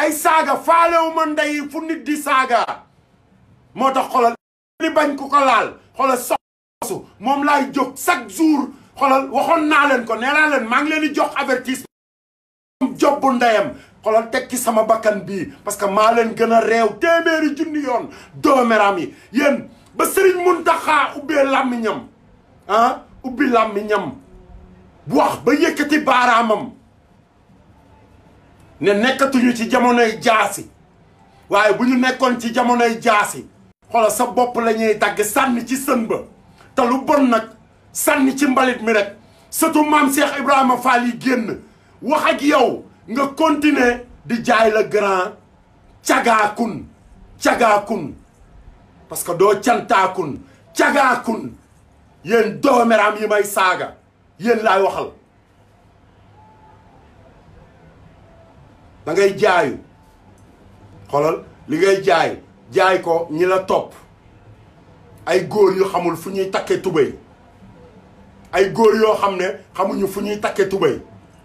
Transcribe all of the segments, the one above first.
ay saaga faalewu ma ndey fu nit di saaga moo tax xolal ni bañ ku ko laal xolal sosu moom laay jóg chaque jour xolal waxoon naa leen ko nee naa leen maa ngi leen di jox avertissement jobbu ndeyam xolal teg ci sama bakkan bii parce que maa leen gën a réew téeméeri junni yoon dooméram yi yéen ba sëriñ Muntaxa ubbee làmmiñam ah ubbi làmmiñam bu wax ba yëkkati baaraamam ne nekkatuñu ci jamonoy jaasi waaye bu ñu nekkoon ci jamonoy jaasi xoolal sa bopp la ñuy dagg sànni ci sën ba te lu bon nag sànni ci mbalit mi rek surtout maam Cheikh Ibrahima Fall yi génn wax ak yow nga continuer di jaay la grand cagaakun cagaakun parce que doo cantaakun cagaakun yéen doomeraam yi may saaga yéen laay waxal da ngay jaayu xoolal li ngay jaay jaay ko ñi la topp ay góor yu xamul fu ñuy takke tubéy ay góor yoo xam ne xamuñu fu ñuy takke tubéy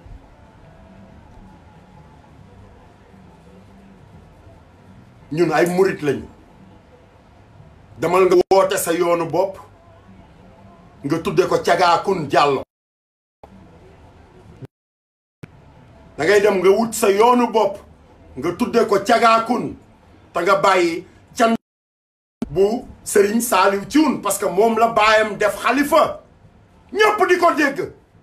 ñun ay murit lañu demal nga woote sa yoonu bopp nga tudde ko cagaakun jàllo da ngay dem nga wut sa yoonu bopp nga tudde ko cagaakun te nga bàyyi can bu Serigne Saliou Thioune parce que moom la baayam def xalifa ñëpp di ko dégg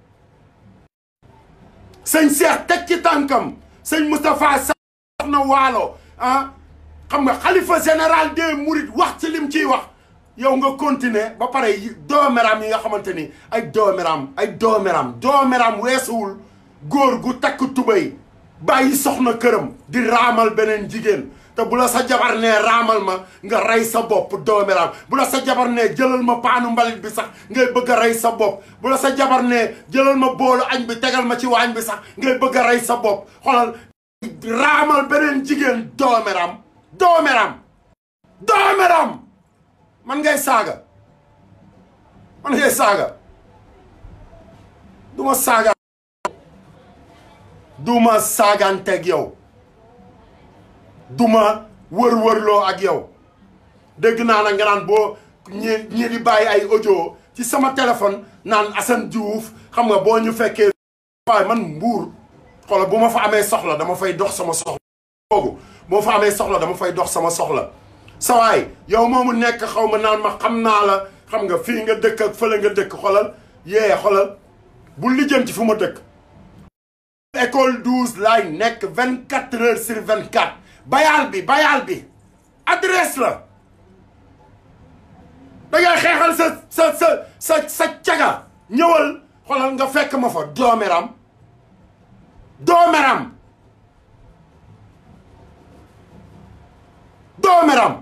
sëñ Cheikh teg ci tànkam sëñ Moustapha sax na waalo ah xam nga xalifa général des Mourides wax ci lim ciy wax yow nga continuer ba pare doomeram yi nga xamante ni ay doomeram ay doomeram doomeram weesuwul góor gu takk tubéy bàyyi soxna këram di raamal beneen jigéen te bu la sa jabar nee raamal ma nga rey sa bopp doomeram bu la sa jabar nee jëlal ma paanu mbalit bi sax ngay bëgg a rey sa bopp bu la sa jabar nee jëlal ma boolu añ bi tegal ma ci waañ bi sax ngay bëgg a rey sa bopp xoolal raamal beneen jigéen doomeram doomeram doomeram man ngay saaga man ngay saaga du ma saaga du ma saaganteeg yow du ma wër-wërloo ak yow dégg naa na nga naan boo ñi ñi di bàyyi ay audio ci sama téléphone naan Assane Diouf xam nga boo ñu fekkee waaye man mbuur xoolal bu ma fa amee soxla dama fay dox sama soxla boobu boo fa amee soxla dama fay dox sama soxla sawaay yow moomu nekk xaw ma naan ma xam naa la xam nga fii nga dëkk ak fële nga dëkk xolal yee xolal bu lijjanti fu ma dëkk école 12 laay nekk vingt quatre heures sur vingt quatre bayaal bi bayaal bi adresse la da ngay xeexal sa sa sa sa sa caga ñëwal xolal nga fekk ma fa doomeram doomeram doomeram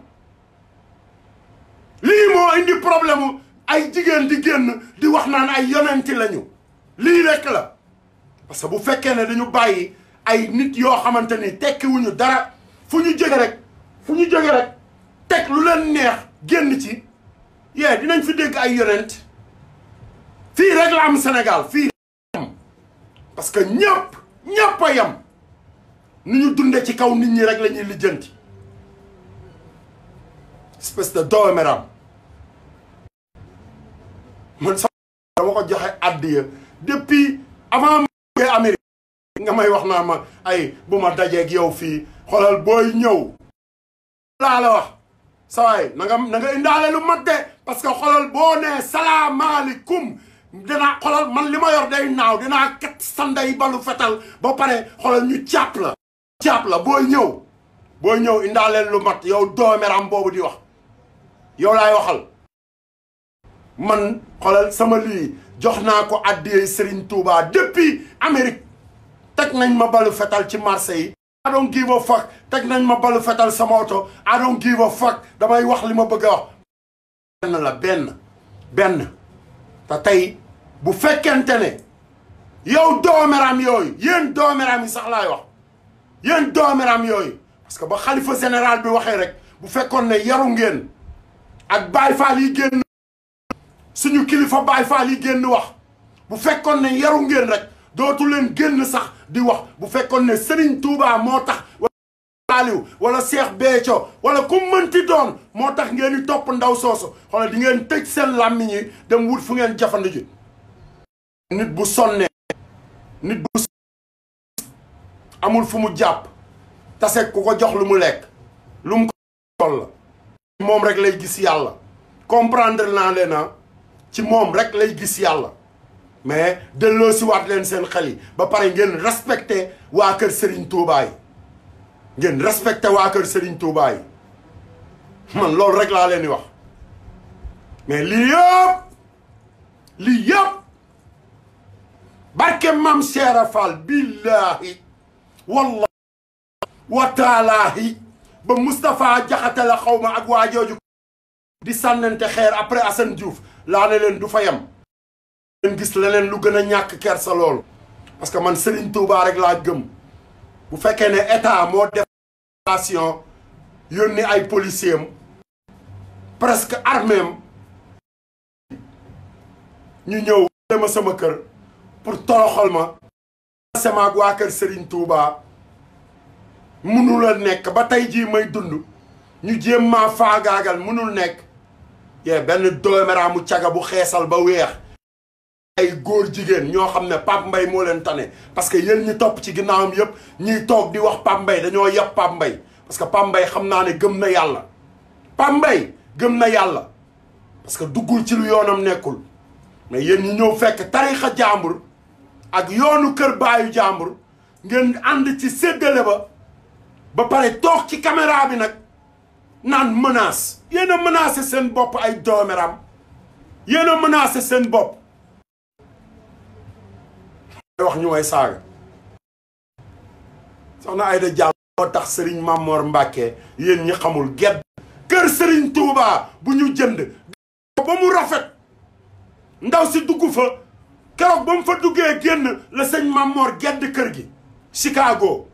lii moo indi problème ay jigéen di génn di wax naan ay yonenti lañu lii rekk la parce que bu fekkee ne dañu bàyyi ay nit yoo xamante ni tekkiwuñu dara fu ñu jóge rek fu ñu jóge rek teg lu leen neex génn ci yee dinañ fi dégg ay yonent fii rek la am Sénégal fii parce que ñëpp ñëpp a yem ni ñu dunde ci kaw nit ñi rek la ñuy lijjanti espèce de dooméram man sax dama ko joxe àddiya depuis avant ma Amérique nga may wax naa ma ay bu ma dajeeg yow fii xoolal booy ñëw laa la wax sawaay na nga na nga indaale lu mat de parce que xoolal boo nee salaamaaleykum dinaa xoolal man li ma yor day naaw dinaa kat sanday balu fetal ba pare xoolal ñu càpp la càpp la booy ñëw booy ñëw indaaleel lu mat yow doomeram boobu di wax yow laay waxal man xoolal sama lii jox naa ko addiyey Serigne Touba depuis Amérique teg nañ ma balu fetal ci marché yi I don't give a fuck teg nañ ma balu fetal sama oto I don't give a fuck damay wax li ma bëgg a wax benn la benn benn te tey bu fekkente ne yow doomeram yooyu yéen doomeram yi sax laay wax yéen doomeram yooyu parce que ba xalifa général bi waxee rek bu fekkoon ne yaru ngeen ak Baay Faal yi génn suñu kilifa Baay Faal yi génn wax bu fekkoon ne yaru ngeen rek dootu leen génn sax di wax bu fekkoon ne Serigne Touba moo tax Saaliw wala Seex Béthio wala ku mënti doon moo tax ngeen di topp ndaw soosu xoolal di ngeen tëj seen làmmiñ yi dem wut fu ngeen jafandu ji nit bu sonnee nit bu amul fu mu jàpp tase ku ko jox lu mu lekk lu mu ko toll la moom rek lay gis yàlla comprendre naa leen na ci moom rek lay gis yàlla mais delloo si waat leen seen xel yi ba pare ngeen respecté waa kër Serigne Touba yi ngeen respecté waa kër Serigne Touba yi man loolu rek laa leen di wax mais lii yëpp lii yëpp barke mam Cheikh Fall billahi wallahi wa taalaahi ba Moustapha Jaxate la xaw ma ak waa jooju di sànnante xeer après Assane Diouf laa ne leen du fa yem leen gis leneen lu gën a ñàkk kersa loolu parce que man Serigne Touba rek laa gëm bu fekkee ne état moo def station yónni ay policiers am presque armée am ñu ñëw dema sama kër pour toroxal ma sama ak waa kër Serigne Touba munul a nekk ba tey jii may dund ñu jéem maa faagaagal munul nekk yee benn doomeraamu caga bu xeesal ba weex ay góor jigéen ñoo xam ne Pape Mbaye moo leen tane parce que yéen ñi topp ci ginnaawam yëpp ñiy toog di wax Pape Mbaye dañoo yab Pape Mbaye parce que Pape Mbaye xam naa ne gëm na yàlla Pape Mbaye gëm na yàlla parce que duggul ci lu yoonam nekkul mais yéen ñi ñëw fekk tarixa jàmbur ak yoonu kër baayu jàmbur ngeen ànd ci séddale ba ba pare toog ci caméra bi nag naan menace yéen a menacé seen bopp ay doomeram yéen a menacé seen bopp wax ñu way saaga soxna Ayda Diallo moo tax Serigne Mamor Mbacke yéen ñi xamul gedd kër Serigne Touba bu ñu jënd ba mu rafet ndaw si dugg fa keroog ba mu fa duggee génn la sëñ Mamor gedd kër gi Chicago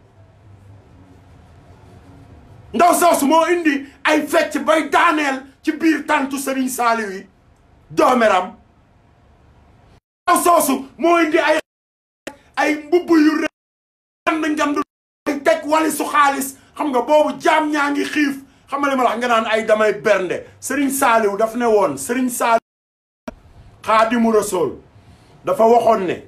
ndaw soosu moo indi ay fecc bay daaneel ci biir tàntu Serigne Saliou yi doomeram ndaw soosu moo indi ay ay mbubb yu rëy ngand ngand ay teg wali su xaalis xam nga boobu jaam ñaa ngi xiif xam nga li ma la nga naan ay damay bernde Serigne Saliou daf ne woon Serigne Saliou Xaadimu Rasuul dafa waxoon ne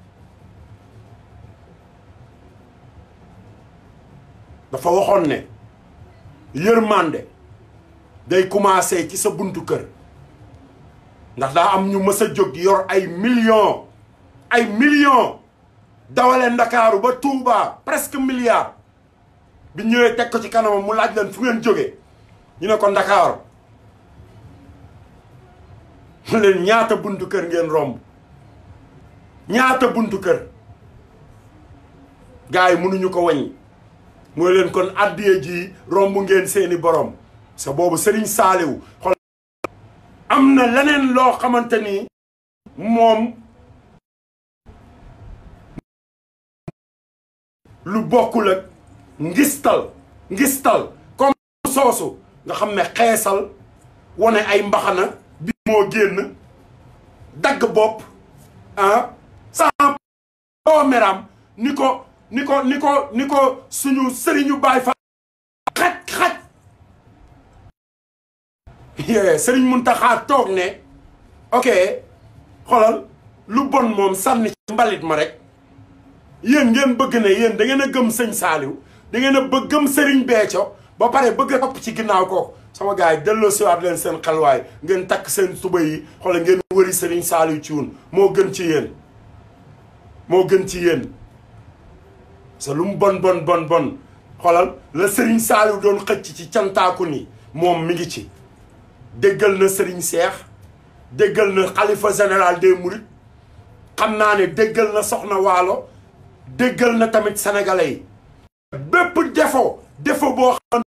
dafa waxoon ne yërmande day commencé ci sa buntu kër ndax daa am ñu mës a jóg yor ay millions ay millions dawale ndakaaru ba Touba presque milliard bi ñëwee teg ko ci kanamam mu laaj leen fu ngeen jógee ñu ne ko ndakaaru mu leen ñaata buntu kër ngeen romb ñaata buntu kër gars yi mënuñu ko waññi mooy leen kon addiye ji romb ngeen seeni borom sa boobu Serigne Saliou xol am na leneen loo xamante ni moom lu bokkul ak ngistal ngistal comme soosu nga xam ne xeesal wane ay mbaxana bi moo génn dagg bopp ah sans doomeram ni ko ni ko ni ko ni ko suñu sëriñu baay fa xaj xaj sëriñ Muntaxa toog ne ok xoolal lu bon moom sànni ci mbalit ma rek yéen ngeen bëgg ne yéen da ngeen a gëm sëñ Saaliw da ngeen a bëgg gëm sëriñ Béthio ba pare bëgg a topp ci ginnaaw ko sama gars yi delloo siwaat leen seen xelwaay ngeen takk seen tuba yi xoolal ngeen wëri sëriñ Saaliw ci wun moo gën ci yéen moo gën ci yéen sa lu mu bon bon bon bon xoolal la Serigne Saliou doon xëcc ci cantaaku ni moom mi ngi ci déggal na Serigne Cheikh déggal na xalifa général des Mourides xam naa ne déggal na Soxna Waalo déggal na tamit sénégalais yi bépp défaut défaut boo xam